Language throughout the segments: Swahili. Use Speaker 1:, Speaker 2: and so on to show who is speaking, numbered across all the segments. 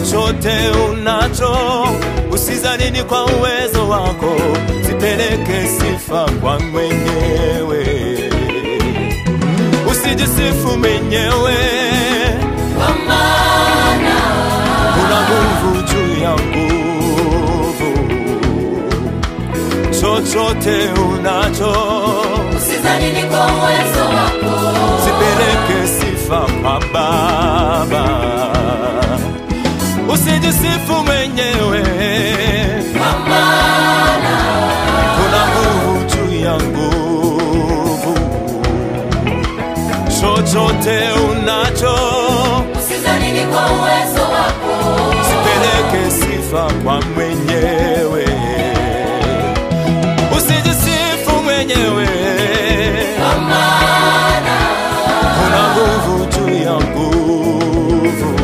Speaker 1: chochote unacho, usizanini kwa uwezo wako, zipeleke sifa kwa mwenyewe, usijisifu mwenyewe,
Speaker 2: Kwa maana
Speaker 1: una nguvu juu ya nguvu. Chochote unacho,
Speaker 2: usizanini kwa uwezo wako,
Speaker 1: zipeleke sifa kwa Baba, usijisifu mwenyewe.
Speaker 2: kwa maana
Speaker 1: kuna nguvu juu ya nguvu. Chochote unacho,
Speaker 2: usizanini kwa uwezo wako,
Speaker 1: sipeleke sifa kwa mwenyewe, usijisifu mwenyewe.
Speaker 2: kwa maana
Speaker 1: Kuna nguvu juu ya nguvu.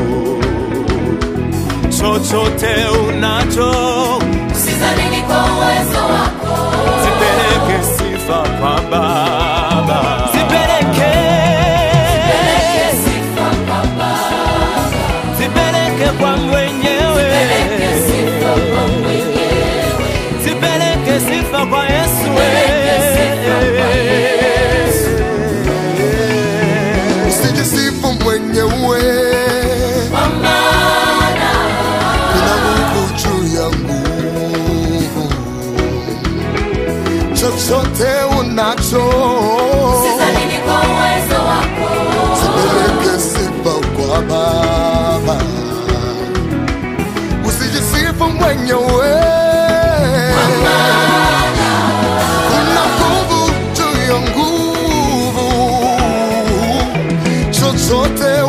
Speaker 1: Chochote unacho,
Speaker 2: usizanini kwa uwezo wako,
Speaker 1: sipeleke sifa kwa Baba, sipeleke
Speaker 2: peleke sifa kwa Baba,
Speaker 1: zipeleke kwa mwenyewe,
Speaker 2: peleke sifa kwa mwenyewe,
Speaker 1: zipeleke sifa kwa Yesu.
Speaker 2: Zipeleke sifa kwa Yesu.
Speaker 3: usijisifu mwenyewe,
Speaker 2: kwa maana
Speaker 3: kuna nguvu juu ya nguvu. Chochote unacho,
Speaker 2: usizanini kwa uwezo wako,
Speaker 3: sipeleke sifa kwa Baba, usijisifu mwenyewe. Kuna nguvu juu ya nguvu, chochote